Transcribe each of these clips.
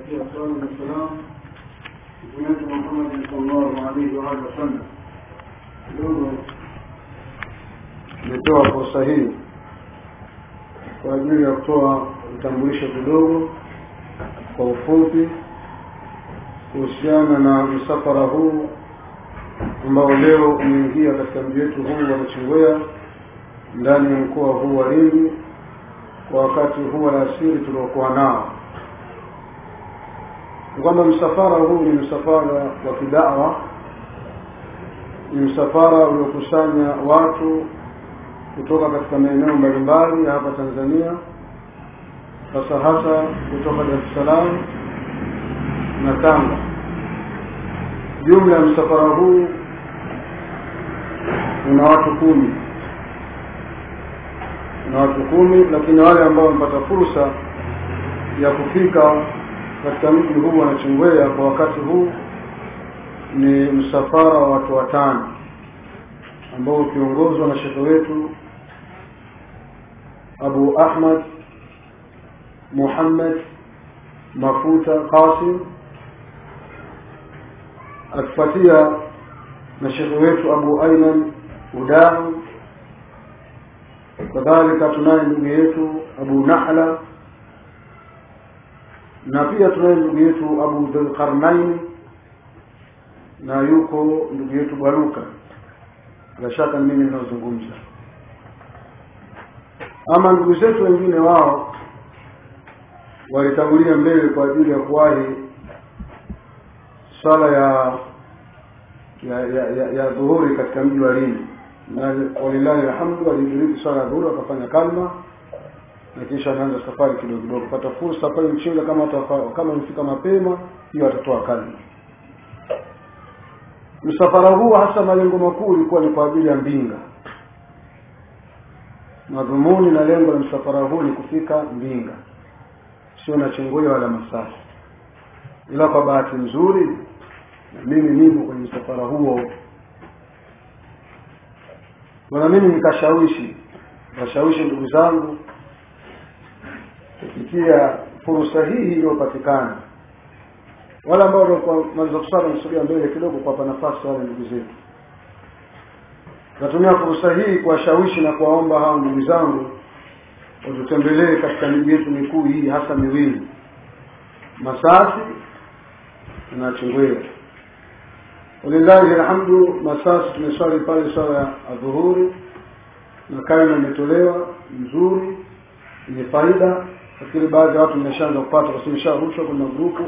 والصلاة والسلام سيدنا محمد صلى الله عليه وآله وسلم kidogo nimetoa fursa hii kwa ajili ya kutoa utambulisho kidogo kwa ufupi kuhusiana na msafara huu ambao leo umeingia katika mji wetu huu wa Nachingwea ndani ya mkoa huu wa Lindi kwa wakati huu wa alasiri tuliokuwa nao ni kwamba msafara huu ni msafara wa kidawa ni msafara uliokusanya watu kutoka katika maeneo mbalimbali ya hapa Tanzania hasa hasa kutoka Dar es Salaam na Tanga. Jumla ya msafara huu una watu kumi una watu kumi, lakini wale ambao wamepata fursa ya kufika katika mji huu wa Nachingwea kwa wakati huu ni msafara wa watu watano ambao ukiongozwa na shekhe wetu Abu Ahmad Muhammad Mafuta Qasim akifuatia na shekhe wetu Abu Ayman Udahu kadhalika tunaye ndugu yetu Abu Nahla na pia tunaye ndugu yetu Abu Dhulqarnain na yuko ndugu yetu Baruka bila shaka mimi ninazungumza ama ndugu zetu wengine wao walitangulia mbele kwa ajili ya kuwahi swala ya ya ya, ya, ya dhuhuri katika mji wa Lindi na walillahi alhamdu walidiriki swala ya dhuhuri wakafanya kalma na kisha anaanza safari kidogo kidogo kupata fursa pale mchinga kama watafa, kama mfika mapema hiyo atatoa kalma msafara huu hasa malengo makuu ilikuwa ni kwa ajili ya Mbinga madhumuni na lengo la msafara huu ni kufika Mbinga sio na Chingwea wala Masasi ila kwa bahati nzuri na mimi nimo kwenye msafara huo bwana mimi nikashawishi nikashawishi ndugu zangu kupitia fursa hii iliyopatikana wale ambao walikuwa maliza kusala msogea mbele kidogo kuwapa nafasi wale ndugu zetu natumia fursa hii kuwashawishi na kuwaomba hao ndugu zangu watutembelee katika miji yetu mikuu hii hasa miwili Masasi na Chingwea walillahi alhamdu Masasi tumeswali pale swala ya adhuhuri na kalima imetolewa nzuri yenye faida lakini baadhi ya watu mmeshaanza kupata kwa sababu imesharushwa kwenye grupu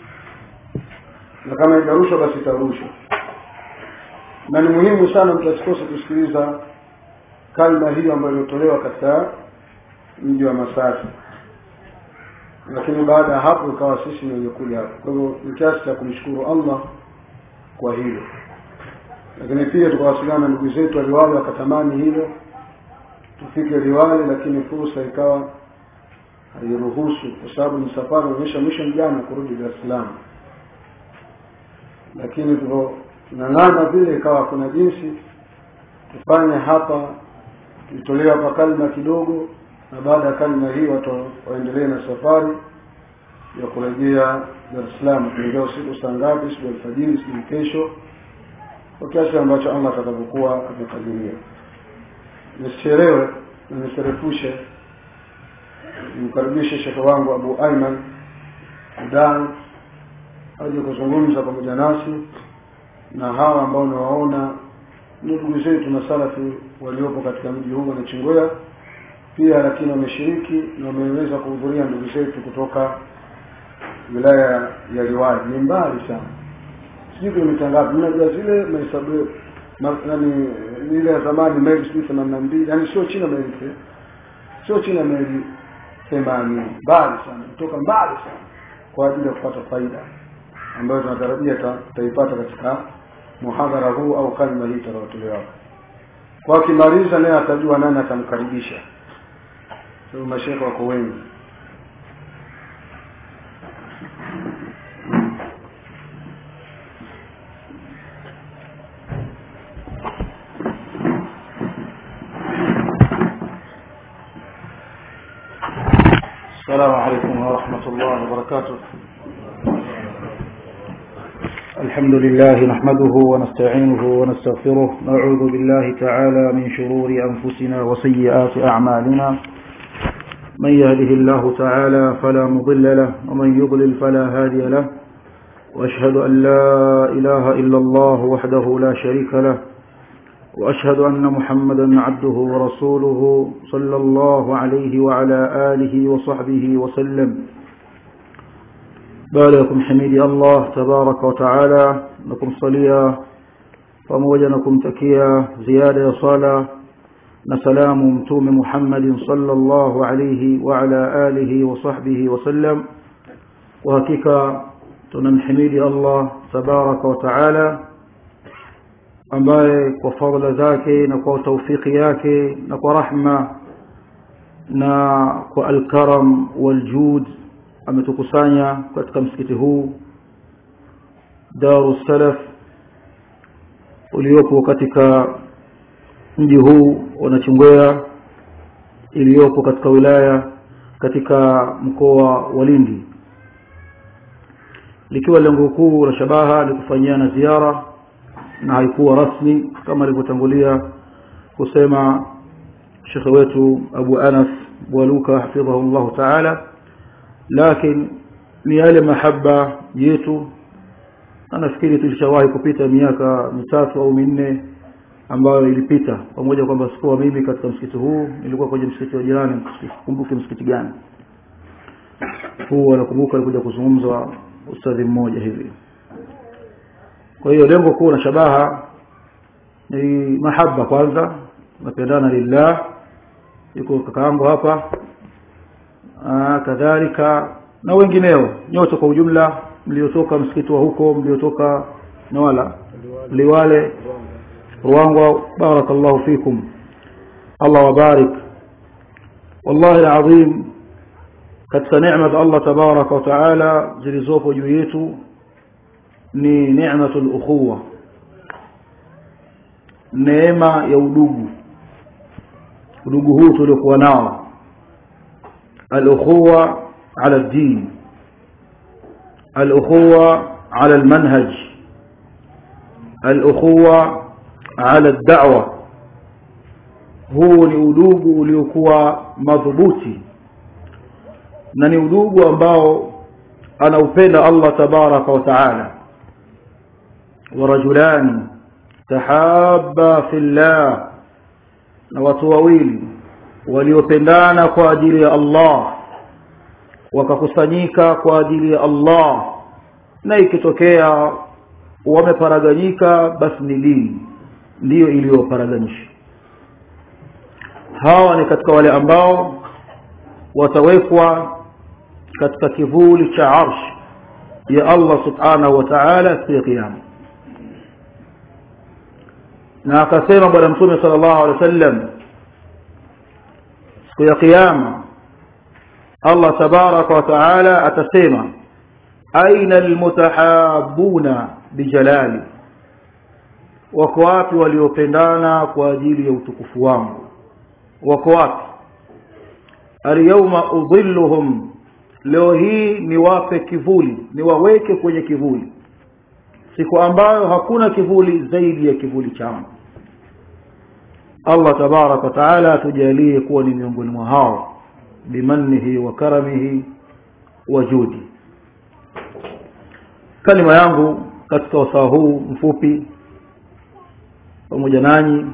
na kama haijarushwa basi itarushwa na ni muhimu sana mtu asikose kusikiliza kalma hiyo ambayo iliotolewa katika mji wa Masasi lakini baada ya hapo ikawa sisi ni wenye kuja hapo kwa hivyo ni kiasi cha kumshukuru Allah kwa hilo lakini pia tukawasiliana na ndugu zetu waliwale wakatamani hilo tufike liwale lakini fursa ikawa hairuhusu kwa sababu ni safari onyesha mwisho mjana kurudi Dar es Salaam lakini tulivyong'ang'ana vile ikawa kuna jinsi tufanye hapa tuitolewe hapa kalma kidogo na baada ya kalma hii watu waendelee na safari ya kurejea Dar es Salaam kuingia usiku saa ngapi siku alfajiri siku kesho kwa kiasi ambacho Allah atakavyokuwa amekadiria nisichelewe na nisirefushe nimkaribishe shekhe wangu Abu Ayman Udan aje kuzungumza pamoja nasi na hawa ambao nawaona ni ndugu zetu masalafi waliopo katika mji huu wa Nachingwea pia lakini wameshiriki na wameweza kuhudhuria ndugu zetu kutoka wilaya ya Liwali ni mbali sana sijui kilomita ngapi mnajua zile mahesabu nani ile ya zamani maili sijui themanini na mbili yaani sio chini ya maili sio chini ya maili themanini mbali sana kutoka mbali sana kwa ajili ya kupata faida ambayo tunatarajia tutaipata katika muhadhara huu au kalima hii itakayotolewa kwa akimaliza naye atajua nani atamkaribisha sababu mashekhe wako wengi السلام عليكم ورحمة الله وبركاته الحمد لله نحمده ونستعينه ونستغفره نعوذ بالله تعالى من شرور أنفسنا وسيئات أعمالنا من يهده الله تعالى فلا مضل له ومن يضلل فلا هادي له وأشهد أن لا إله إلا الله وحده لا شريك له وأشهد أن محمدا عبده ورسوله صلى الله عليه وعلى آله وصحبه وسلم baada ya kumhimidi Allah tabaraka wa taala na kumsalia pamoja na kumtakia ziada ya sala na salamu mtume Muhammadin sallallahu alayhi wa ala alihi wa sahbihi wa sallam kwa hakika tunamhimidi Allah tabaraka wa taala ambaye kwa fadhila zake na kwa taufiki yake na kwa rahma na kwa alkaram waljud ametukusanya katika msikiti huu Daru Salaf uliopo katika mji huu wa Nachingwea iliyopo katika wilaya katika mkoa wa Lindi likiwa lengo kuu la shabaha ni kufanyiana ziara na haikuwa rasmi kama alivyotangulia kusema shekhe wetu Abu Anas Bwaluka hafidhahu Allah Ta'ala lakini ni yale mahaba yetu na nafikiri tulishawahi kupita miaka mitatu au minne ambayo ilipita pamoja kwamba sikuwa mimi katika msikiti huu nilikuwa kwenye msikiti wa jirani kumbuke msikiti gani huu anakumbuka alikuja kuzungumza ustadhi mmoja hivi kwa hiyo lengo kuu na shabaha ni mahaba kwanza napendana lillah yuko kakaangu hapa Aa, kadhalika na wengineo nyote kwa ujumla mliotoka msikiti wa huko mliotoka Nawala Liwale Ruangwa barakallahu fikum Allah wabarik wallahi alazim katika neema za Allah tabaraka wa taala zilizopo juu yetu ni neematul ukhuwa neema ya udugu udugu huu tuliokuwa nao الأخوة على الدين الأخوة على المنهج الأخوة على الدعوة huu ni udugu uliokuwa madhubuti na ni udugu ambao anaupenda Allah tabaraka wa taala warajulani tahabba fillah na watu wawili waliopendana kwa ajili ya Allah wakakusanyika kwa ajili ya Allah na ikitokea wameparaganyika basi ni dini ndiyo iliyoparaganyisha hawa ni katika wale ambao watawekwa katika kivuli cha arsh ya Allah subhanahu wa ta'ala siku ya kiyama na akasema bwana mtume sallallahu alaihi wasallam siku ya kiyama Allah tabaraka wa taala atasema aina almutahabuna bijalali wako wapi waliopendana kwa ajili ya utukufu wangu wako wapi alyawma udhilluhum leo hii niwape kivuli niwaweke kwenye kivuli siku ambayo hakuna kivuli zaidi ya kivuli changu Allah tabarak wa taala atujalie kuwa ni miongoni mwa hao bimannihi wa karamihi wa judi kalima yangu katika wasaa huu mfupi pamoja nanyi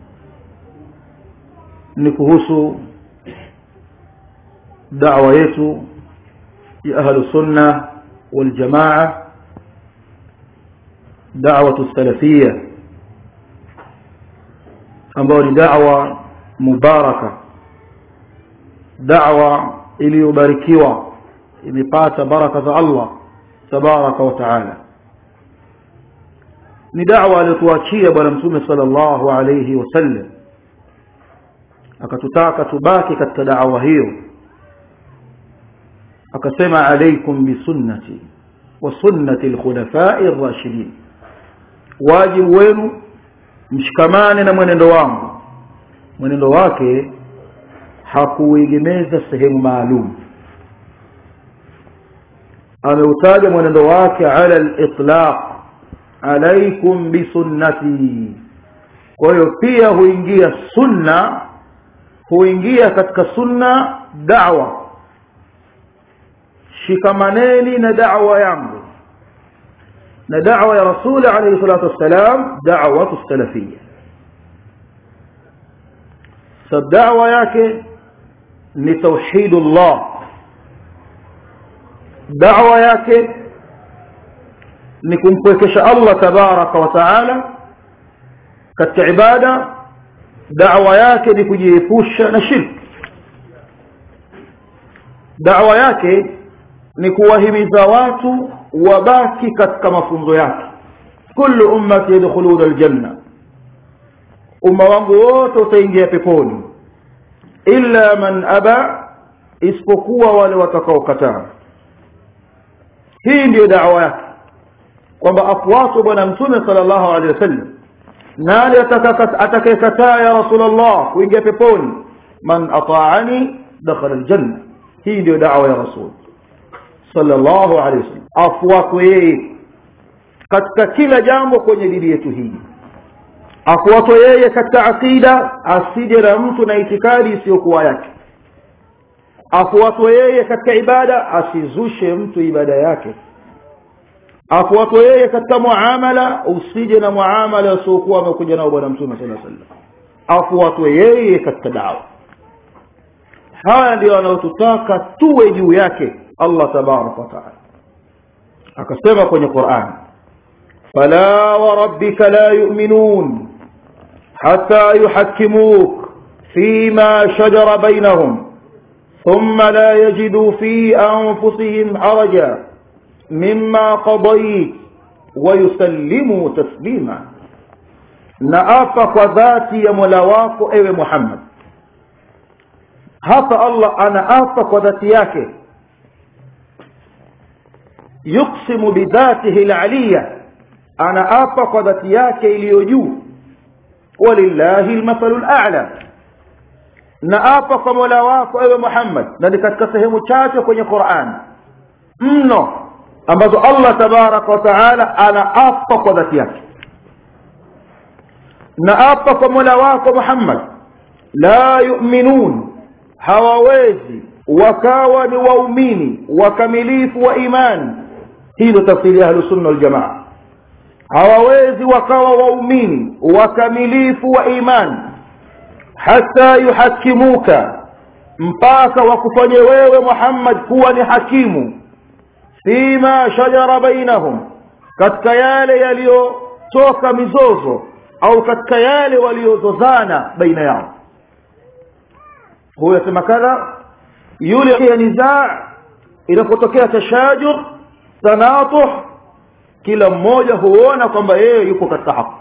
ni kuhusu da'wa yetu ya ahlu sunna wal jamaa da'watu salafiyya ambayo ni da'wa mubaraka da'wa iliyobarikiwa imepata baraka za Allah tabaraka wa taala ni da'wa aliyotuachia bwana mtume sallallahu alayhi wasallam akatutaka tubaki katika da'wa hiyo akasema alaykum bisunnati wa sunnati alkhulafa'i ar-rashidin wajibu wenu mshikamane na mwenendo wangu mwenendo wake hakuegemeza sehemu maalum ameutaja mwenendo wake ala al-itlaq alaikum bisunnati kwa hiyo pia huingia sunna huingia katika sunna da'wa shikamaneni na da'wa yangu na da'wa ya rasuli alayhi salatu wassalam da'watu salafiyya sab da'wa yake ni tauhidullah da'wa yake ni kumpwekesha Allah tabaraka wa taala katika ibada da'wa yake ni kujiepusha na shirki da'wa yake ni kuwahimiza watu wabaki katika mafunzo yake kullu ummati yadkhuluna aljanna umma wangu wote utaingia peponi illa man aba isipokuwa wale watakaokataa hii ndiyo da'wa yake kwamba afuatwe bwana mtume sallallahu alaihi wasallam nani atakayekataa ya rasulullah kuingia peponi man ata'ani dakhala aljanna hii ndio da'wa ya rasul sallallahu alaihi wasallam afuatwe yeye katika kila jambo kwenye dini yetu hii afuatwe yeye katika akida asije na mtu na itikadi isiyokuwa yake afuatwe yeye katika ibada asizushe mtu ibada yake afuatwe yeye katika muamala usije na muamala usiokuwa amekuja nao bwana mtume sallallahu alaihi wasallam afuatwe yeye katika dawa haya ndio anayotutaka tuwe juu yake Allah tabarak wa taala akasema kwenye Qur'an fala wa rabbika la yu'minun hatta yuhakkimuk fima shajara bainahum thumma la yajidu fi anfusihim haraja mimma qadayt wa yusallimu taslima na apa kwa dhati ya Mola wako ewe Muhammad hapa Allah anaapa kwa dhati yake yuksimu bidhatihi aliyya anaapa kwa dhati yake iliyo juu walillahi almathalu al'a na apa kwa Mola wako ewe Muhammad na ni katika sehemu chache kwenye Qur'an mno ambazo Allah tabaraka wa taala anaapa kwa dhati yake na apa kwa Mola wako Muhammad la yu'minun hawawezi wakawa ni waumini wakamilifu wa imani hii ndio tafsiri ya ahlus sunna wal jamaa hawawezi wakawa waumini wakamilifu wa imani hata yuhakimuka mpaka wakufanye wewe Muhammad kuwa ni hakimu fima shajara bainahum katika yale yaliyotoka mizozo au katika yale waliozozana baina yao huyo yasema kadha yule ya nizaa inapotokea tashajur tanatuh kila mmoja huona kwamba yeye yuko katika haki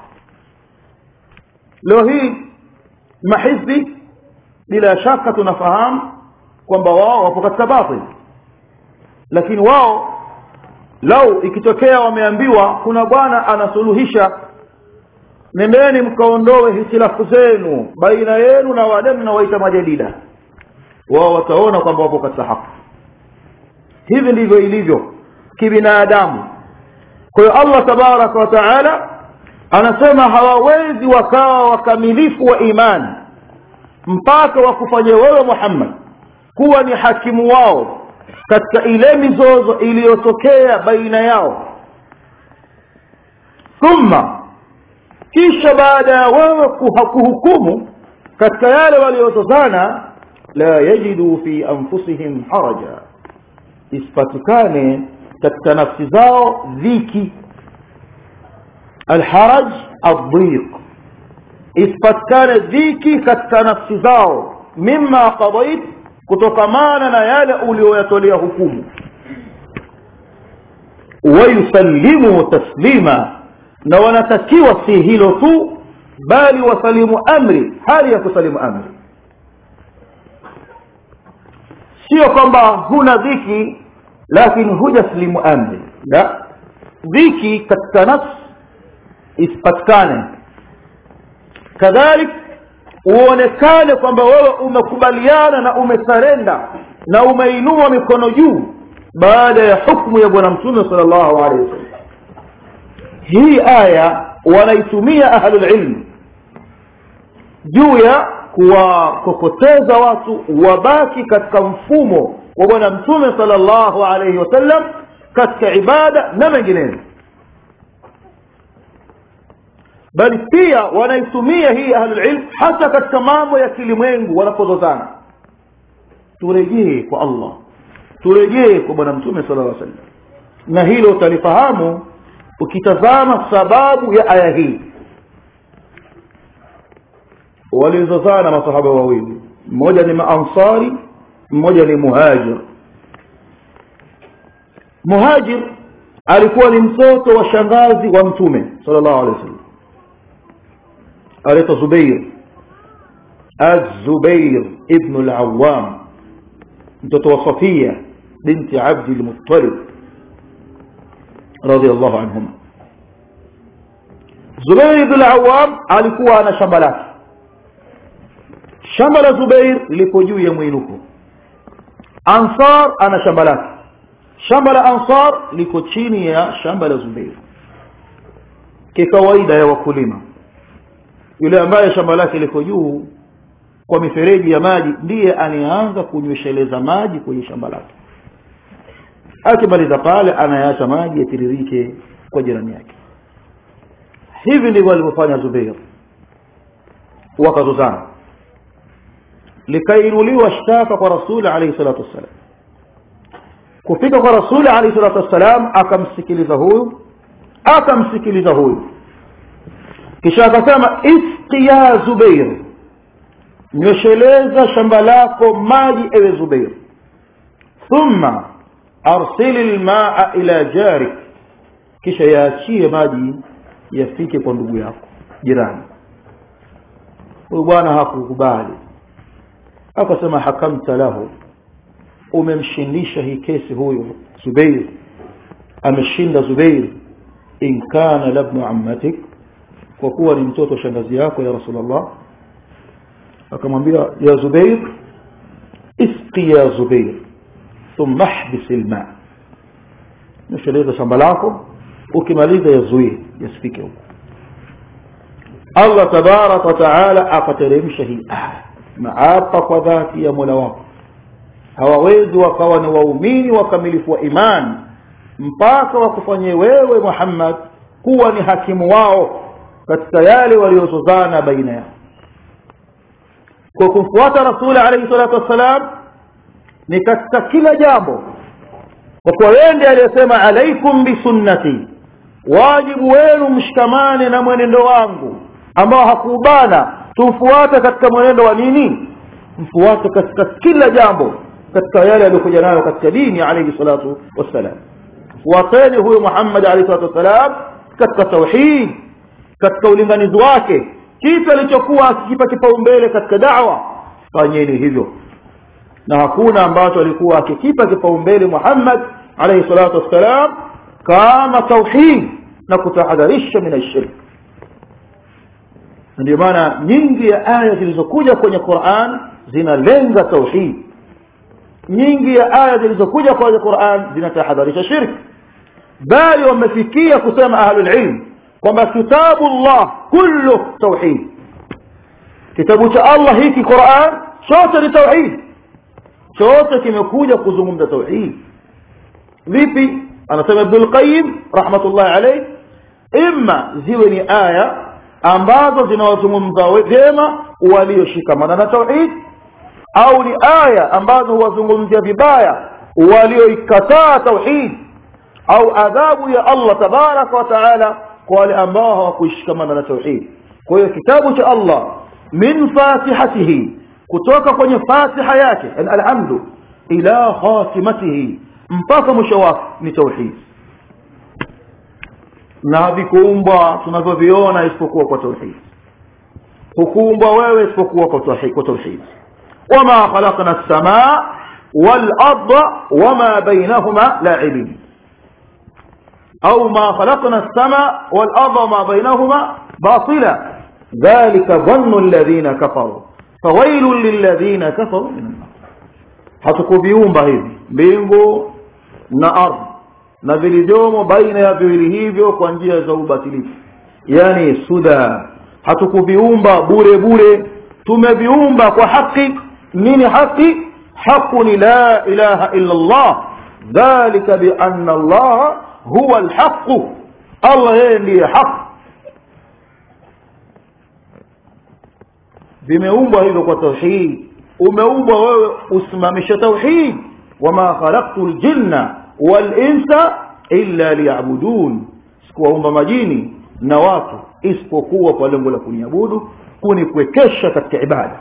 leo hii mahizbi bila shaka tunafahamu kwamba wao wapo katika batil lakini wao lau ikitokea wameambiwa kuna bwana anasuluhisha nendeni mkaondoe hitilafu zenu baina yenu na wale mnawaita majadida wao wataona kwamba wapo katika haki hivi ndivyo ilivyo kibinadamu kwa hiyo Allah tabaraka wa taala anasema hawawezi wakawa wakamilifu wa imani mpaka wakufanye wewe Muhammad kuwa ni hakimu wao katika ile mizozo iliyotokea baina yao thumma kisha baada ya wewe kuhukumu katika yale waliozozana la yajidu fi anfusihim haraja isipatikane katika nafsi zao dhiki alharaj adhiq isipatikane dhiki katika nafsi zao mimma qadait kutokamana na yale ulioyatolea hukumu wayusallimu taslima na wanatakiwa si hilo tu bali wasalimu amri hali ya kusalimu amri sio kwamba huna dhiki lakini hujaslimu amri la dhiki katika nafsi isipatikane kadhalik uonekane kwamba wewe umekubaliana na umesarenda na umeinua mikono juu baada ya hukumu ya bwana mtume sallallahu alaihi wasallam hii aya wanaitumia ahlulilmi juu ya kuwakokoteza watu wabaki katika mfumo wa bwana mtume sallallahu alaihi wasallam katika ibada na mengineyo bali pia wanaitumia hii ahlulilm hata katika mambo ya kilimwengu wanapozozana turejee kwa allah turejee kwa bwana mtume sala llaw sallam na hilo utalifahamu ukitazama sababu ya aya hii walizozana masahaba wawili mmoja ni maansari mmoja ni muhajir muhajir alikuwa ni mtoto wa shangazi wa mtume sallallahu alaihi wasallam anaitwa zubair الزبير ابن العوام mtoto wa Safia binti Abdi al-Muttalib radiyallahu anhuma Zubair ibn al-Awwam alikuwa ana shamba lake shamba la Zubair liko juu ya mwinuko Ansar ana shamba lake shamba la Ansar liko chini ya shamba la Zubair kikawaida ya wakulima yule ambaye shamba lake liko juu kwa mifereji ya maji ndiye anaanza kunywesheleza maji kwenye shamba lake akimaliza pale anayaacha maji yatiririke kwa jirani yake hivi ndivyo alivyofanya Zubair wakazozana likainuliwa shtaka kwa rasuli alayhi salatu wassalam kufika kwa rasuli alayhi salatu wassalam akamsikiliza huyu akamsikiliza huyu kisha akasema isqi ya Zubair nyosheleza shamba lako maji ewe Zubair thumma arsili lmaa ila jarik kisha yaachie maji yafike kwa ndugu yako jirani huyu bwana hakukubali akasema hakamta lahu umemshindisha hii kesi huyu Zubair ameshinda Zubair in kana labnu ammatik kwa kuwa ni mtoto shangazi yako ya Rasulullah akamwambia ya Zubair isqi ya Zubair thumma ihbis alma nisheleza shamba lako ukimaliza yazuie yasifike huko Allah tabarak wa taala akateremsha hii aya maapa kwa dhati ya Mola wako hawawezi wakawa ni waumini wakamilifu wa imani mpaka wakufanyie wewe Muhammad kuwa ni hakimu wao katika yale waliozozana baina yao kwa kumfuata rasuli alayhi salatu wassalam ni katika kila jambo kwa kuwa yeye ndiye aliyesema alaikum bisunnati wajibu wenu mshikamane na mwenendo wangu ambao hakubana tufuate katika mwenendo wa nini mfuate katika kila jambo katika yale aliyokuja nayo katika dini alayhi salatu wassalam fuateni huyo Muhammad alayhi salatu wassalam katika tauhid katika ulinganizi wake kitu alichokuwa akikipa kipaumbele katika da'wa fanyeni hivyo na hakuna ambacho alikuwa akikipa kipaumbele Muhammad alayhi salatu wassalam kama tauhid na kutahadharisha min ashirk ndio maana nyingi ya aya zilizokuja kwenye Qur'an zinalenga tauhid nyingi ya aya zilizokuja kwenye Qur'an zinatahadharisha shirk bali wamefikia kusema ahlul ilm kwamba kitabu Allah kullu tauhid kitabu cha Allah hiki Qur'an chote ni tauhid chote kimekuja kuzungumza tauhid vipi anasema Ibn al-Qayyim rahmatullah alayh imma ziwe ni aya ambazo zinawazungumza vyema walioshikamana na tauhid au ni aya ambazo huwazungumzia vibaya walioikataa tauhid au adhabu ya Allah tabaraka wa taala kwa wale ambao hawakuishikamana na tauhid kwa hiyo kitabu cha Allah min fatihatihi kutoka kwenye fatiha yake alhamdu ila khatimatihi mpaka mwisho wake ni tauhid na havikuumbwa tunavyoviona isipokuwa kwa tauhid hukuumbwa wewe isipokuwa kwa tauhid kwa tauhid wama khalaqna as-samaa wal arda wama bainahuma la'ibin أو ما خلقنا السماء والأرض وما بينهما باطلا ذلك ظن الذين كفروا فويل للذين كفروا من النار hatukuviumba hivi mbingu na ardhi na vilivyomo baina ya viwili hivyo kwa njia za ubatilifu yani suda hatukuviumba bure bure tumeviumba kwa haki nini haki haqu ni la ilaha illa Allah dhalika bi anna Allah huwa alhaq Allah yeye ndiye haki vimeumbwa hivyo kwa tauhid umeumbwa wewe usimamishe tauhid wama khalaqtu aljinna walinsa illa liya'budun sikuwaumba majini na watu isipokuwa kwa lengo la kuniabudu kunikwekesha katika ibada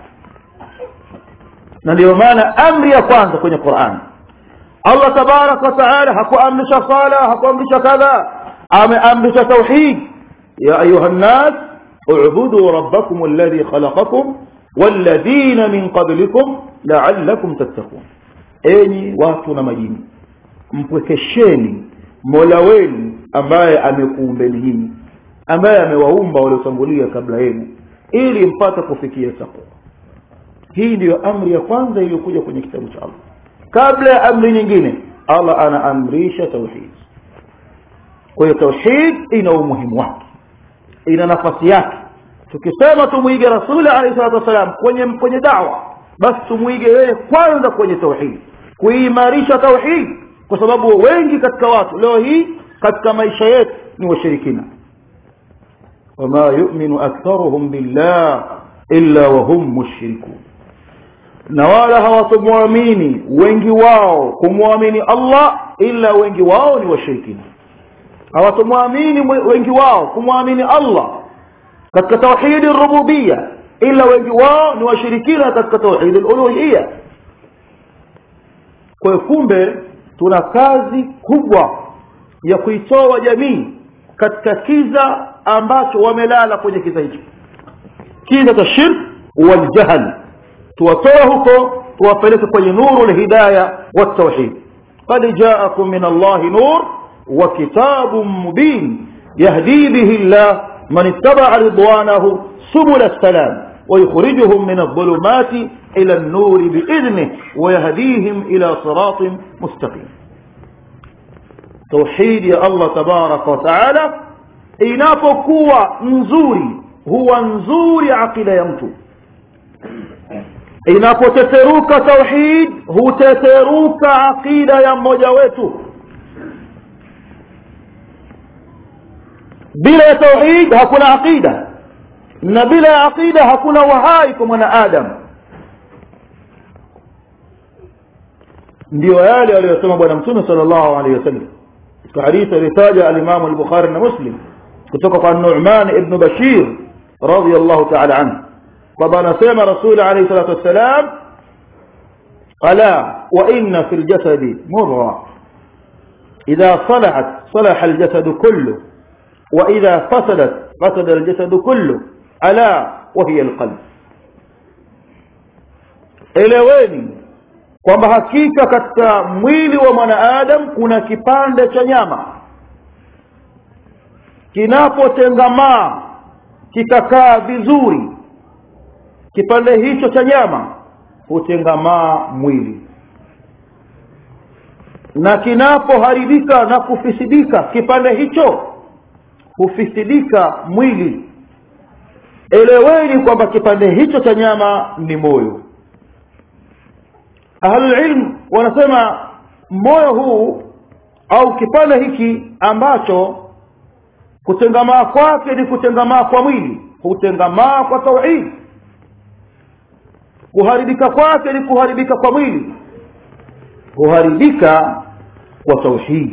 na ndio maana amri ya kwanza kwenye Qur'an Allah tabarak wa taala hakuamrisha sala hakuamrisha kadha ameamrisha tauhid ya ayuha nas اعبدوا ربكم الذي خلقكم والذين من قبلكم لعلكم تتقون enyi watu na majini mpwekesheni mola wenu ambaye amekuumbeni nyinyi ambaye amewaumba waliotangulia kabla yenu ili mpate kufikia takwa hii ndiyo amri ya kwanza iliyokuja kwenye kitabu cha Allah kabla ya amri nyingine Allah anaamrisha tauhid kwa hiyo tauhid ina umuhimu wake ina nafasi yake tukisema tumwige rasuli alayhi salatu wasalam kwenye kwenye da'wa basi tumwige yeye kwanza kwenye tauhid kuimarisha tauhid kwa sababu wengi katika watu leo hii katika maisha yetu ni washirikina wama yu'minu aktharuhum billah illa wa hum mushrikun na wala hawatumwamini wengi wao kumwamini Allah ila wengi wao ni washirikina hawatumwamini wengi wao kumwamini Allah katika tauhid rububiyya ila wengi wao ni washirikina katika tauhid uluhiyya kwa kumbe tuna kazi kubwa ya kuitoa jamii katika kiza ambacho wamelala kwenye kiza hicho kiza cha shirk wal jahl tuwatoe huko tuwapeleke kwenye nuru alhidayah wat tauhid qad ja'akum min Allah nur wa kitabun mubin yahdi bihi Allah man ittaba'a ridwanahu subul as-salam ويخرجهم من الظلمات إلى النور بإذنه ويهديهم إلى صراط مستقيم توحيد يا الله تبارك وتعالى inapokuwa nzuri huwa nzuri akida ya mtu inapoteteruka tauhid huteteruka akida ya mmoja wetu bila ya tauhid hakuna akida na bila ya aqida hakuna wahai kwa mwanadamu ndio yale aliyosema bwana mtume sallallahu alaihi wasallam katika hadithi alitaja al-Imam al-Bukhari na Muslim kutoka kwa Nu'man ibn Bashir radiyallahu ta'ala anhu kwamba anasema Rasul alayhi salatu wassalam ala wa inna fil jasadi mudgha idha salahat salaha al-jasad kullu wa idha fasadat fasada al-jasad kullu ala wahiya alqalb eleweni kwamba hakika katika mwili wa mwanadamu kuna kipande cha nyama kinapotengamaa kikakaa vizuri kipande hicho cha nyama hutengamaa mwili na kinapoharibika na kufisidika kipande hicho hufisidika mwili eleweni kwamba kipande hicho cha nyama ni moyo ahlulilm wanasema moyo huu au kipande hiki ambacho kutengamaa kwake ni kutengamaa kwa mwili hutengamaa kwa tauhid kuharibika kwake ni kuharibika kwa mwili huharibika kwa tauhid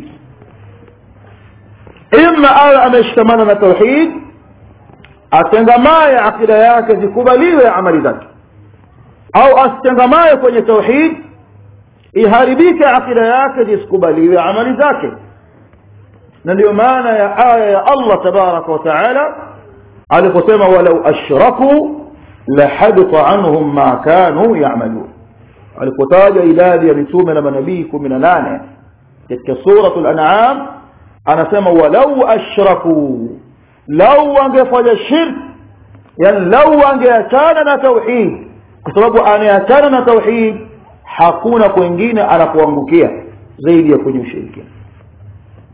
imma awe ameshikamana na tauhid atengamaye akida yake zikubaliwe amali zake au asitengamaye kwenye tauhid iharibike akida yake zisikubaliwe amali zake na ndio maana ya aya ya Allah tabaraka wa taala aliposema walau ashraku lahabita anhum ma kanu ya'malun alipotaja idadi ya mitume na manabii 18 katika suratul an'am anasema walau ashraku lau wangefanya shirk yani lau wangeachana na tauhid kwa sababu anayeachana na tauhid hakuna kwengine anapoangukia zaidi ya kwenye ushirikina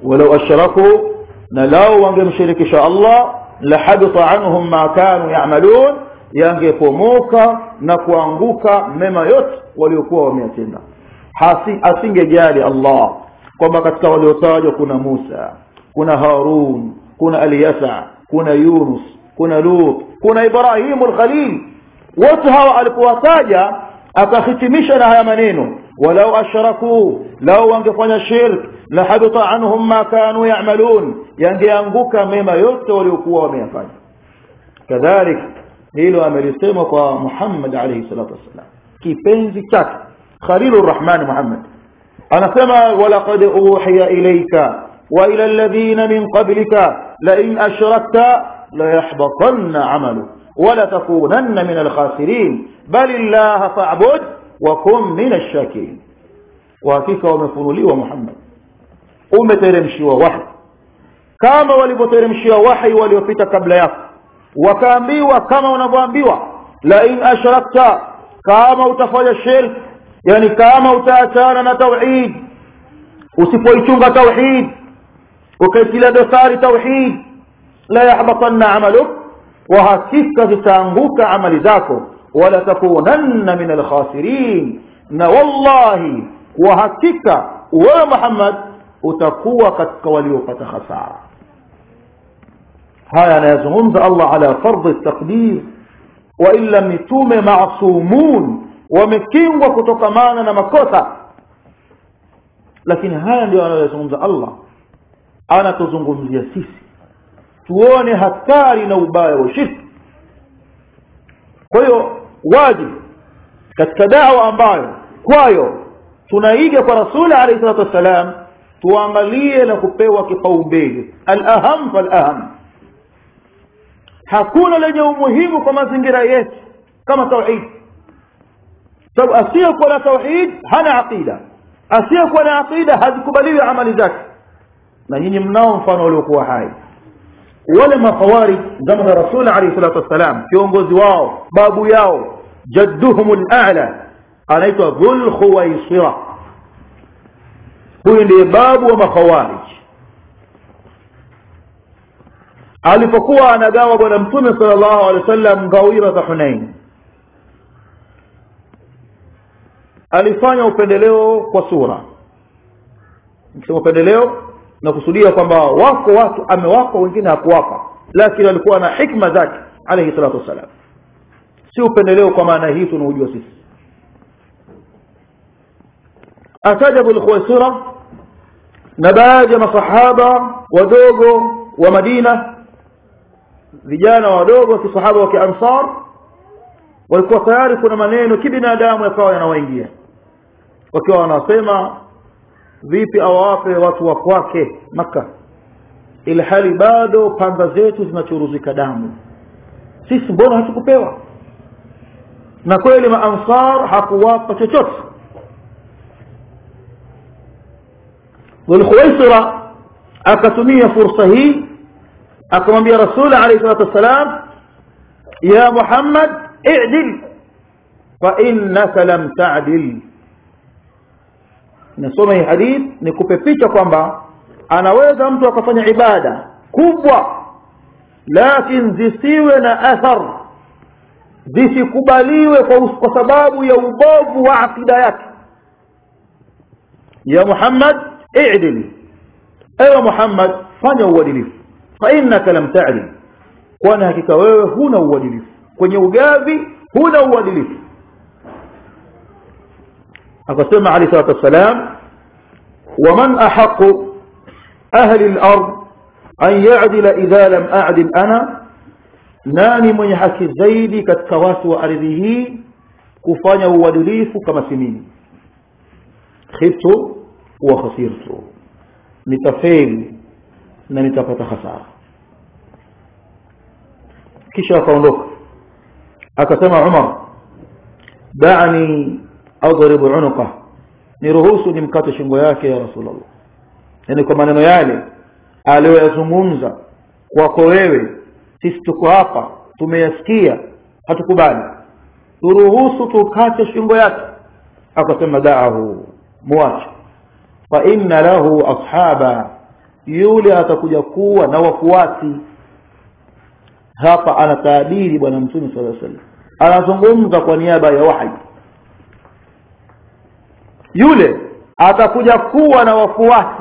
walau ashraku na lao wangemshirikisha Allah lahabita anhum ma kanu ya'malun yangepomoka na kuanguka mema yote waliokuwa wameyatenda asingejali Allah kwamba katika waliotajwa kuna Musa kuna Harun kuna Alyasa kuna Yunus kuna Lut kuna Ibrahim al-Khalil wote hawa alipowataja akahitimisha na haya maneno walau ashraku lau wangefanya shirk la habita anhum ma kanu ya'malun yangeanguka mema yote waliokuwa wameyafanya kadhalik hilo amelisema kwa Muhammad alayhi salatu wasalam kipenzi chake Khalilur Rahman Muhammad anasema walaqad uhiya ilayka wa ila alladhina min qablika la in ashrakta la yahbatanna 'amalu ولا تكونن من الخاسرين بل الله فاعبد وكن من الشاكرين وحقيقه wamefunuliwa Muhammad umeteremshiwa wahi kama walivyoteremshiwa wahi waliopita kabla yako wakaambiwa kama unavyoambiwa la in ashrakta kama utafanya shirk yani kama utaachana na tauhid usipoichunga tauhid ukaitilia dosari tauhid la yahbatanna amaluk wa hakika zitaanguka amali zako wala takunanna min alkhasirin na wallahi wa hakika wewe Muhammad utakuwa katika waliopata hasara haya anayazungumza Allah ala fardhi taqdir wa illa mitume maasumun wamekingwa kutokamana na makosa lakini haya ndio anayozungumza Allah anatuzungumzia sisi tuone hatari na ubaya wa shirki kwa hiyo wajibu katika dawa ambayo kwayo tunaiga kwa rasuli alayhi salatu wassalam tuangalie na kupewa kipaumbele al-aham fal-aham hakuna lenye umuhimu kwa mazingira yetu kama tauhid sababu asiyekuwa na tauhid hana aqida asiyekuwa na aqida hazikubaliwi amali zake na nyinyi mnao mfano uliokuwa hai wale makhawarij zama za rasul alayhi salatu wassalam kiongozi wao babu yao jadduhum al-a'la anaitwa dhul khuwaisira huyu ndiye babu wa makhawarij alipokuwa anagawa bwana mtume sallallahu alaihi wasallam ngawira za Hunain alifanya upendeleo kwa sura nikisema upendeleo na kusudia kwamba wako watu amewapa wengine hakuwapa lakini alikuwa na hikma zake alayhi salatu wasalam si upendeleo kwa maana hii tunaojua sisi atajabu al-khuwaisira na baadhi ya masahaba wadogo wa Madina vijana wadogo wa kisahaba wa kiansar walikuwa tayari kuna maneno kibinadamu yakawa yanawaingia wakiwa wanasema vipi awape watu wa kwake maka ili hali bado panga zetu zinachuruzika damu sisi mbona hatukupewa na kweli maansar hakuwapa chochote Dhulkhuwaisira akatumia fursa hii akamwambia Rasul alayhi salatu wasalam ya Muhammad i'dil fa innaka lam ta'dil nasoma hii hadith nikupe picha kwamba anaweza mtu akafanya ibada kubwa lakini zisiwe na athar zisikubaliwe kwa, kwa sababu ya ubovu wa akida yake ya Muhammad i'dil ewe Muhammad fanya uadilifu fa innaka lam ta'dil kwani hakika wewe huna uadilifu kwenye ugavi huna uadilifu akasema ali salatu wassalam waman ahaqu ahli al-ard an ya'dila idha lam a'dil ana nani mwenye haki zaidi katika watu wa ardhi hii kufanya uadilifu kama si mimi khiftu wa khasirtu nitafeli na nitapata hasara kisha akaondoka akasema Umar da'ani adribu unuqa niruhusu nimkate shingo yake ya Rasulullah yani kwa maneno yale aliyoyazungumza kwako wewe sisi tuko hapa tumeyasikia hatukubali turuhusu tukate shingo yake akasema da'ahu muache fa inna lahu ashaba yule atakuja kuwa na wafuasi hapa anataabiri bwana mtume sallallahu alaihi wasallam anazungumza kwa niaba ya wahi yule atakuja kuwa na wafuasi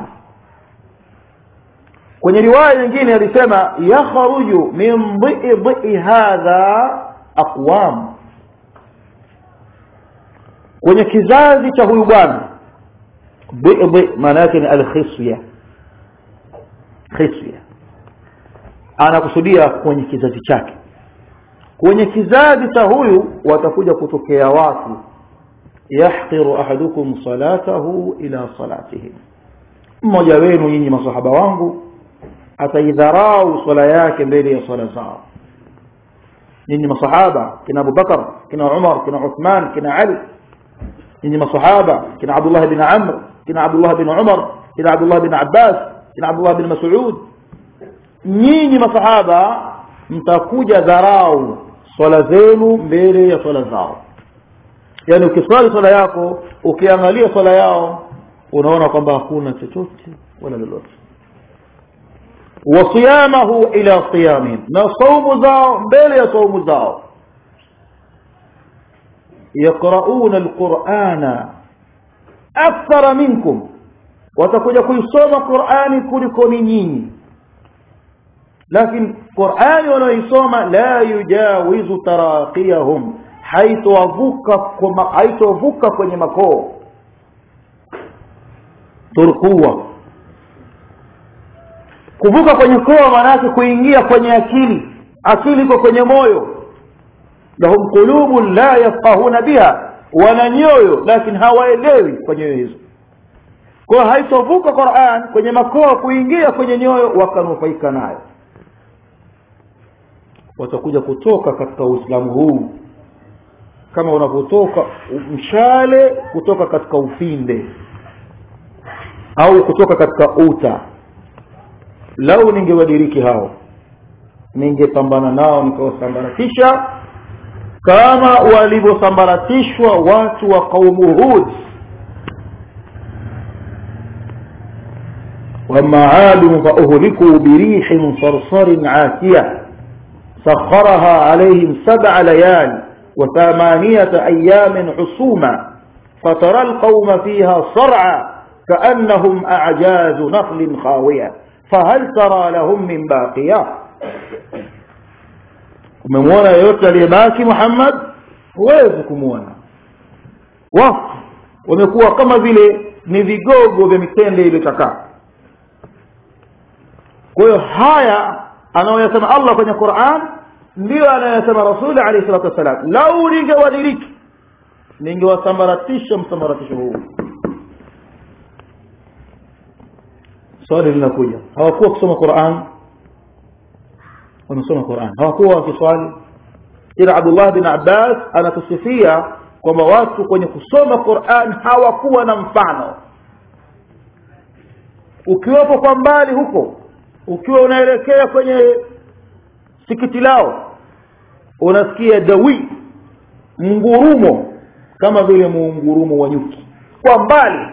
kwenye riwaya nyingine alisema yakhruju min dhi'i hadha aqwam kwenye kizazi cha huyu bwana dhi'i maana yake ni alkhisya khisya anakusudia kwenye kizazi chake kwenye kizazi cha huyu watakuja kutokea watu yahqiru ahadukum salatahu ila salatihim mmoja wenu nyinyi masahaba wangu ataidharau swala yake mbele ya swala zao nyinyi masahaba kina Abubakar kina Umar kina Uthman kina Ali nyinyi masahaba kina Abdullah bin Amr kina Abdullah bin Umar kina Abdullah bin Abbas kina Abdullah bin Mas'ud nyinyi masahaba mtakuja dharau swala zenu mbele ya swala zao yani ukiswali swala yako ukiangalia swala yao unaona kwamba hakuna chochote wala lolote wasiyamahu ila siyamihim na saumu zao mbele ya saumu zao yaqrauna alqur'ana akthara minkum watakuja kuisoma qur'ani kuliko ni nyinyi lakini qur'ani wanaoisoma la yujawizu taraqiyahum haitovuka haitovuka kwenye makoo turkuwa kuvuka kwenye koa maanake kuingia kwenye akili akili iko kwenye moyo lahum qulubun la yafqahuna biha wana nyoyo lakini hawaelewi kwa nyoyo hizo kwa haitovuka Qur'an kwenye makoa kuingia kwenye nyoyo wakanufaika nayo watakuja kutoka katika Uislamu huu kama unavyotoka mshale kutoka katika ufinde au kutoka katika uta lau ningewadiriki hao ningepambana nao nikawasambaratisha kama walivyosambaratishwa watu wa kaumu Hud وما عاد فأهلكوا بريح صرصر عاتية سخرها عليهم سبع ليال وثمانية أيام حسوما فترى القوم فيها صرعى كأنهم أعجاز نخل خاوية فهل ترى لهم من باقية umemwona yeyote aliyebaki Muhammad huwezi kumwona wafu wamekuwa kama vile ni vigogo vya mitende iliyochakaa kwa hiyo haya anayoyasema Allah kwenye Qur'an ndiyo anayosema Rasuli alayhi salatu wasalam lau ningewadiriki ningewasambaratisha msambaratisho huu swali linakuja hawakuwa kusoma Qur'an wamesoma Qur'an hawakuwa wakiswali ila Abdullah bin Abbas anatusifia kwamba watu kwenye kusoma Qur'an hawakuwa na mfano ukiwepo kwa mbali huko ukiwa unaelekea kwenye sikiti lao unasikia dawi mngurumo kama vile muungurumo wa nyuki kwa mbali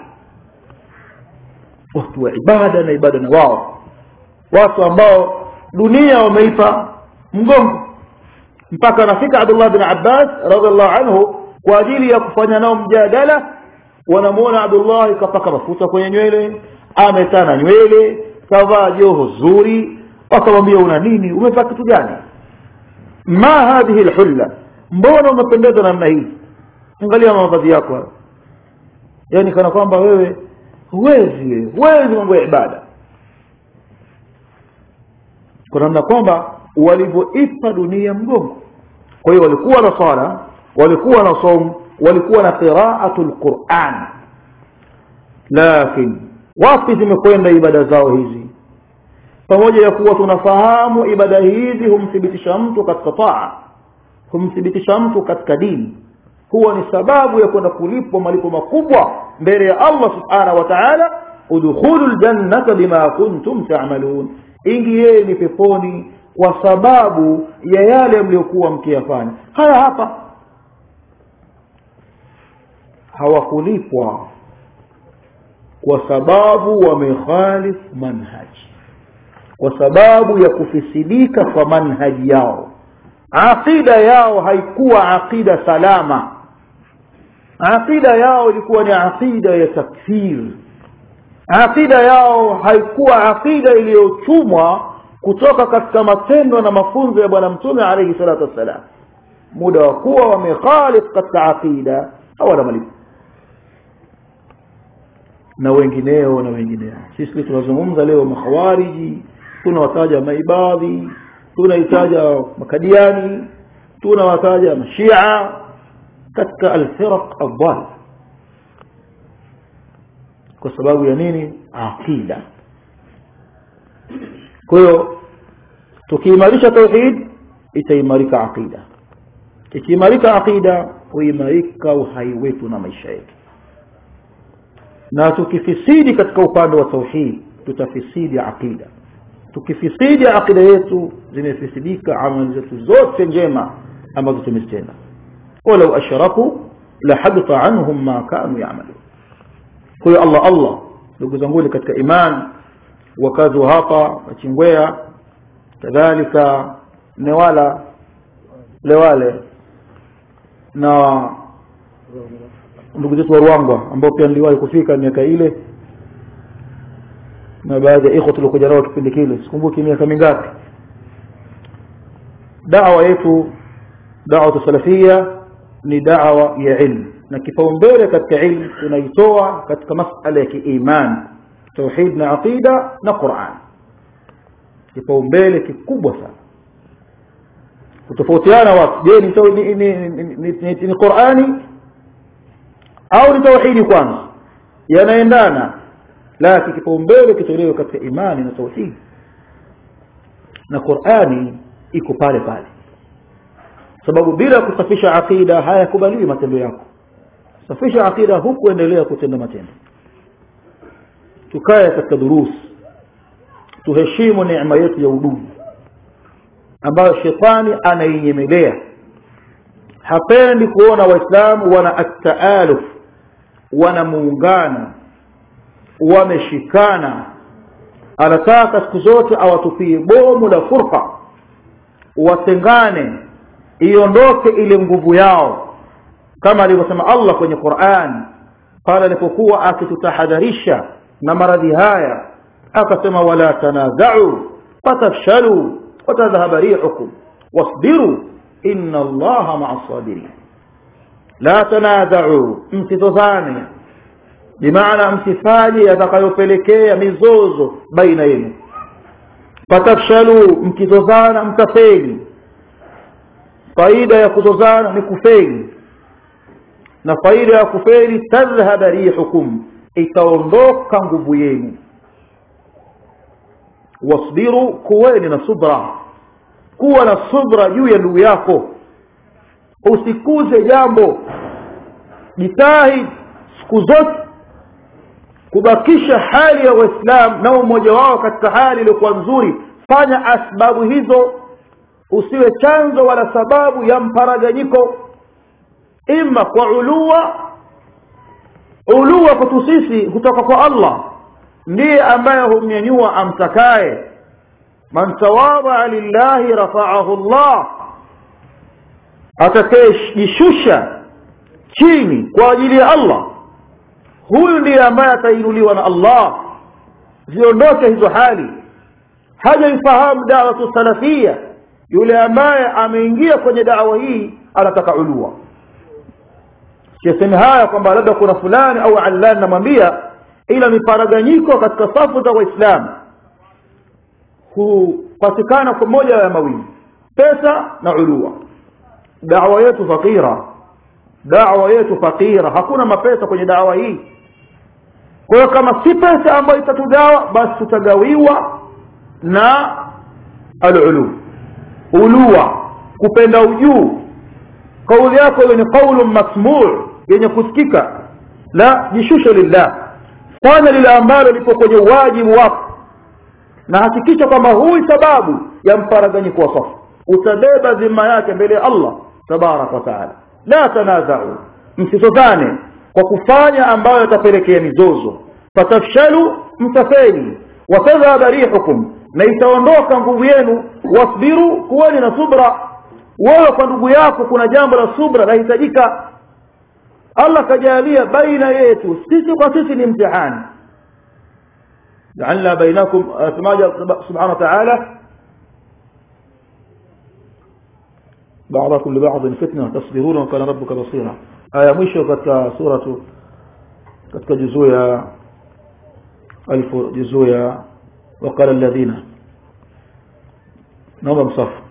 watu wa ibada na ibada na wao watu ambao dunia wameipa mgongo mpaka anafika Abdullah bin Abbas radhiallahu anhu kwa ajili ya kufanya nao mjadala wanamuona Abdullah kapaka mafuta kwenye nywele ametana nywele kavaa joho zuri wakamwambia una nini umevaa kitu gani ma hadhihi alhulla mbona umependeza namna hii angalia mavazi yako yani kana kwamba wewe huwezi wewe huwezi mambo ya ibada kwa namna kwamba walivyoipa dunia mgongo kwa hiyo walikuwa na swala walikuwa na saum walikuwa na qiraatul Qur'an lakini wapi zimekwenda ibada zao hizi pamoja ya kuwa tunafahamu ibada hizi humthibitisha mtu katika taa humthibitisha mtu katika dini huwa ni sababu ya kwenda kulipwa malipo makubwa mbele ya Allah subhanahu wa ta'ala udkhulul jannata bima kuntum ta'malun ingieni peponi kwa sababu ya yale mliokuwa mkiyafanya haya hapa hawakulipwa kwa sababu wamekhalif manhaji kwa sababu ya kufisidika kwa manhaji yao aqida yao haikuwa aqida salama aqida yao ilikuwa ni aqida ya takfir aqida yao haikuwa aqida iliyochumwa kutoka katika matendo na mafunzo ya bwana mtume alayhi salatu wassalam muda wa kuwa wamekhalif katika aqida hawana malipo na wengineo na wengineo sisi tunazungumza leo makhawariji tunawataja maibadhi tunahitaja makadiani tunawataja mashia katika alfiraq adhal kwa sababu ya nini aqida kwa hiyo tukiimarisha tauhid itaimarika aqida ikiimarika aqida huimarika uhai wetu na maisha yetu na tukifisidi katika upande wa tauhid tutafisidi aqida tukifisidi aqida yetu zimefisidika amali zetu zote njema ambazo tumezitenda walau ashraku la habita anhum ma kanu ya'malun kwa hiyo Allah Allah ndugu zangu katika iman wakazi wa hapa wachingwea kadhalika newala lewale na ndugu zetu wa Ruangwa ambao pia niliwahi kufika miaka ile na baadhi ya ikhwa tulikuja nao kipindi kile sikumbuki miaka mingapi da'wa yetu da'wa salafia ni da'wa ya ilmu na kipaumbele katika ilmu tunaitoa katika masala ya kiiman tauhid na aqida na Qur'an kipaumbele kikubwa sana kutofautiana watu je ni ni, ni, ni, ni Qur'ani au ni tauhidi kwanza yanaendana lakini kipaumbele kitolewe katika imani na tauhid na Qur'ani iko pale pale sababu bila kusafisha aqida hayakubaliwi matendo yako safisha aqida huku endelea kutenda matendo tukae katika durus tuheshimu neema yetu ya udugu ambayo shetani anainyemelea hapendi kuona waislamu wana at-taaluf wana muungano wameshikana anataka siku zote awatupie bomu la furqa watengane iondoke ile nguvu yao kama alivyosema Allah kwenye Qur'an pale alipokuwa akitutahadharisha na maradhi haya akasema wala tanaza'u fatafshalu watadhhaba rihukum wasbiru inna Allaha ma'as sabirin la tanaza'u msitozane bimaana msifanye yatakayopelekea mizozo baina yenu fatafshalu mkizozana mtafeli faida ya kuzozana ni kufeli na faida ya kufeli tadhhaba rihukum itaondoka nguvu yenu wasbiru kuweni na subra kuwa na subra juu ya ndugu yako usikuze jambo jitahid siku zote kubakisha hali ya waislamu na umoja wao katika hali iliyokuwa nzuri fanya asbabu hizo usiwe chanzo wala sababu ya mparaganyiko ima kwa ulua ulua kwetu sisi kutoka kwa Allah ndiye ambaye humnyanyua amtakaye man tawadha lillahi rafa'ahu Allah atakayejishusha chini kwa ajili ya Allah huyu ndiye ambaye atainuliwa na Allah ziondoke hizo hali hajaifahamu da'watu salafia yule ambaye ameingia kwenye dawa hii anataka ulua sisemi haya kwamba labda kuna fulani au allani namwambia ila miparaganyiko katika safu za waislamu hupatikana kwa moja ya mawili pesa na ulua dawa yetu fakira dawa yetu fakira hakuna mapesa kwenye dawa hii kwa hiyo kama si pesa ambayo itatugawa basi tutagawiwa na alulu ulua kupenda ujuu kauli yako hiyo ni qaulu masmuu yenye kusikika la jishushe lillah fanya lile ambalo lipo kwenye wajibu wako na hakikisha kwamba hui sababu ya mparaganyiko wa safu utabeba dhima yake mbele ya Allah tabarak wa taala la tanazau msisozane kwa kufanya ambayo yatapelekea mizozo fatafshalu mtafeli watadhhaba rihukum na itaondoka nguvu yenu wasbiru kuweni na subra wewe kwa ndugu yako kuna jambo la subra lahitajika allah kajalia baina yetu sisi kwa sisi ni mtihani jaalna bainakum semaja subhanahu wa ta'ala بعضكم لبعض فتنة تصبرون وكان ربك بصيرا آية مشو katika suratu katika juzuu ya alfu juzuu ya وقال الذين naomba msafu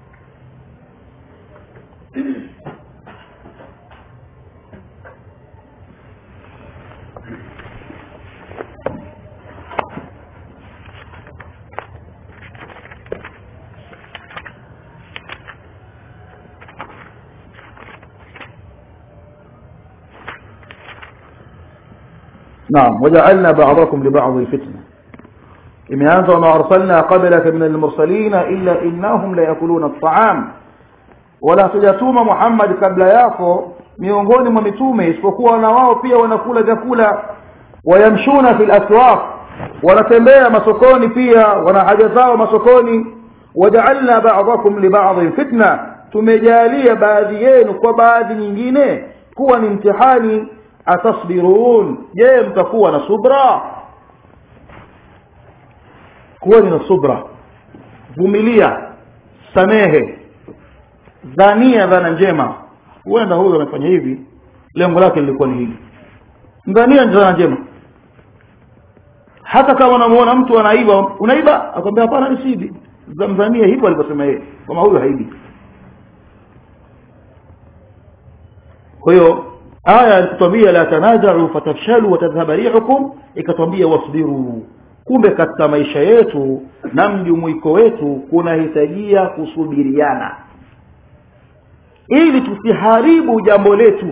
نعم وجعلنا بعضكم لبعض فتنة imeanza wama arsalna qablaka min almursalina illa innahum la yakuluna at'am wala hatujatuma Muhammad kabla yako miongoni mwa mitume isipokuwa na wao pia wanakula vyakula wayamshuna fil aswaq wanatembea masokoni pia wana haja zao masokoni waja'alna ba'dakum li ba'dhin fitna tumejalia baadhi yenu kwa baadhi nyingine kuwa ni mtihani atasbirun je mtakuwa na subra kuweni na subra vumilia samehe dhania dhana njema huenda huyo amefanya hivi lengo lake lilikuwa ni hili dhania dhana njema hata kama unamuona mtu anaiba unaiba akwambia hapana nisibi zamzania hivyo alivyosema yeye kama huyo haibi kwa hiyo aya ikatwambia la tanaza'u fatafshalu wa tadhhaba rihukum ikatwambia wasbiru kumbe katika maisha yetu na mjumuiko wetu kunahitajia kusubiriana ili tusiharibu jambo letu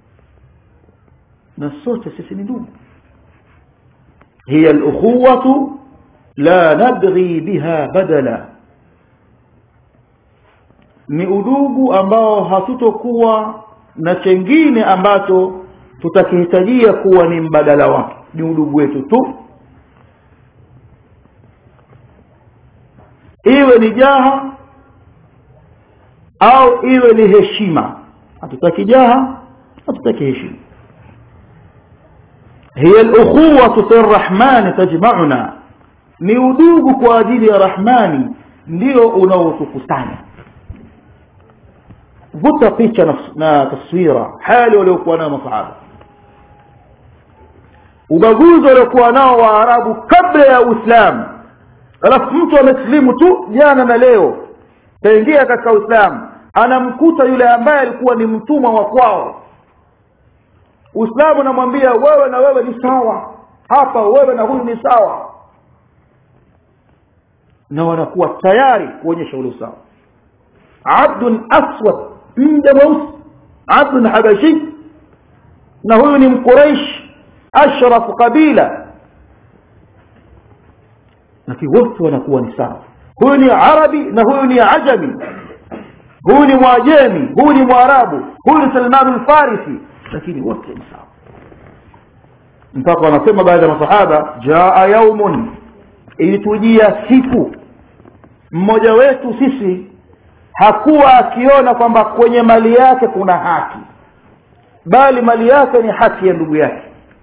na sote sisi ni ndugu hiya al-ukhuwatu la nabghi biha badala ni udugu ambao hatutokuwa na chengine ambacho tutakihitajia kuwa ni mbadala wake ni udugu wetu tu iwe ni jaha au iwe ni heshima hatutaki jaha hatutaki heshima hiya al-ukhuwatu fi ar-rahman tajma'una ni udugu kwa ajili ya rahmani ndio unaotukusanya vuta picha na, na taswira hali waliokuwa nayo masahaba ubaguzi waliokuwa nao waarabu kabla ya uislamu alafu mtu amesilimu tu jana na leo kaingia katika uislamu anamkuta yule ambaye alikuwa ni mtumwa wa kwao uislamu unamwambia wewe na wewe ni sawa hapa wewe na huyu ni sawa na wanakuwa tayari kuonyesha ule usawa abdun aswad mja mweusi abdun habashi na huyu ni mquraish ashraf qabila lakini wote wanakuwa ni sawa huyu ni arabi na huyu ni ajami huyu ni mwajemi huyu ni mwarabu huyu ni salman al-farisi lakini wote ni sawa mpaka wanasema baadhi ya masahaba jaa yaumun ilitujia siku mmoja wetu sisi hakuwa akiona kwamba kwenye mali yake kuna haki bali mali yake ni haki ya ndugu yake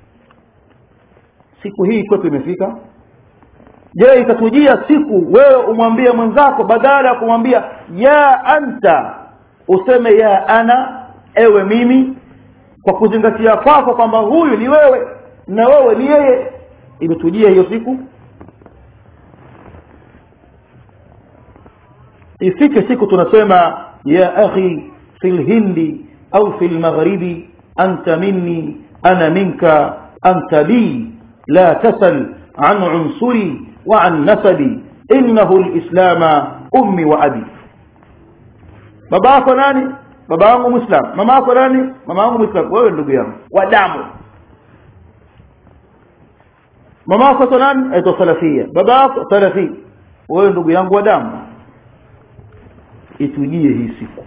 siku hii kwetu imefika je itatujia siku wewe umwambie mwenzako badala ya kumwambia ya anta useme ya ana ewe mimi kwa kuzingatia kwako kwamba huyu ni wewe na wewe ni yeye imetujia hiyo siku ifike siku tunasema ya akhi fil hindi au fil maghribi anta minni ana minka anta bi la tasal an unsuri wa an nasabi innahu alislama ummi wa abi baba yako nani baba yangu muislam mama yako nani mama yangu muislam wewe ndugu yangu wa damu mama yako nani aitwa salafia baba yako salafi wewe ndugu yangu wa damu itujie hii siku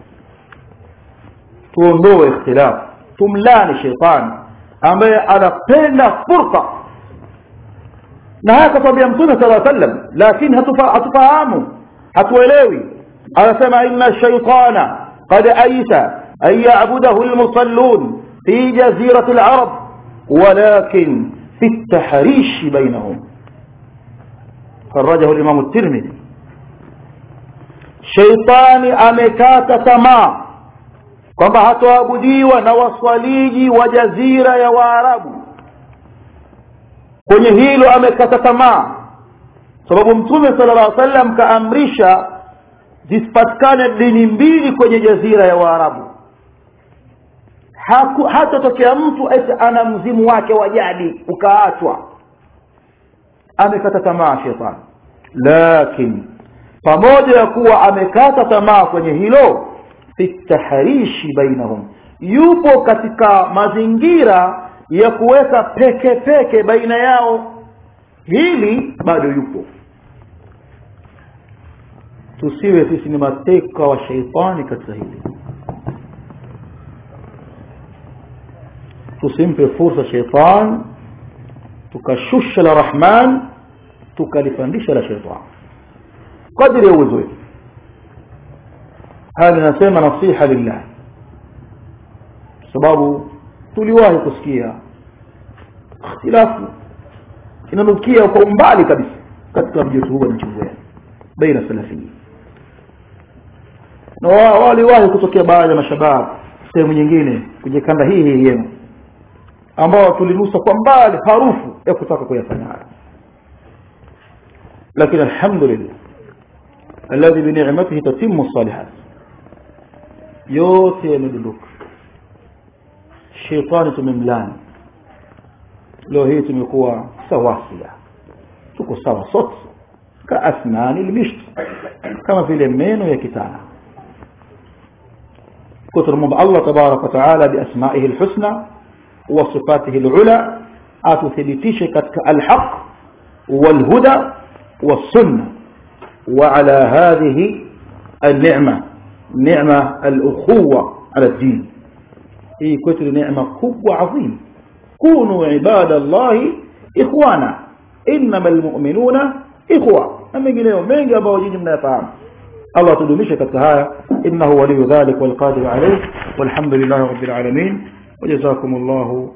tuondoe ikhtilaf tumlani shetani ambaye anapenda furqa na haya katwambia mtume sala sallam lakini hatufa, hatufahamu hatuelewi anasema inna shaitana qad aisa an yabudahu lmusallun fi jazirati larab walakin fi ltahrishi bainahum خرجه الإمام الترمذي sheitani amekata tamaa kwamba hatoabudiwa na waswaliji wa jazira ya waarabu kwenye hilo amekata tamaa sababu mtume sala llah sallam kaamrisha zisipatikane dini mbili kwenye jazira ya waarabu hatatokea mtu eti ana mzimu wake wa jadi ukaachwa amekata tamaa shetani lakini pamoja ya kuwa amekata tamaa kwenye hilo fitaharishi bainahum yupo katika mazingira ya kuweka peke peke baina yao hili bado yupo tusiwe sisi ni mateka wa sheitani katika hili tusimpe fursa sheitani tukashusha la rahman tukalipandisha la sheitani kadri ya uwezo wetu haya ninasema nasiha lillah sababu tuliwahi kusikia ikhtilafu inanukia kwa umbali kabisa katika mji wetu huu wa Nachingwea baina salafii na waliwahi kutokea baadhi ya mashabab sehemu nyingine kwenye kanda hii hii yenu ambao tulinusa kwa mbali harufu ya kutaka kuyafanya haya lakini alhamdulillah alladhi bi ni'matihi tatimmu salihat yote yamedondoka shetani tumemlani leo hii tumekuwa sawasia tuko sawa sote ka asnani lmisht kama vile meno ya kitana kwa tunamwomba Allah tabarak wa taala biasmaihi alhusna wa sifatihi alula atuthibitishe katika alhaq walhuda والسنه وعلى هذه النعمه نعمه الاخوه على الدين hii kwetu ni neema kubwa adhim kunu ibadallahi ikhwana innama almu'minuna ikhwa na mengineyo mengi ambayo nyinyi mnayafahamu Allah atudumishe katika haya innahu waliyu dhalik walqadir alayh walhamdulillahi rabbil alamin wajazakumullahu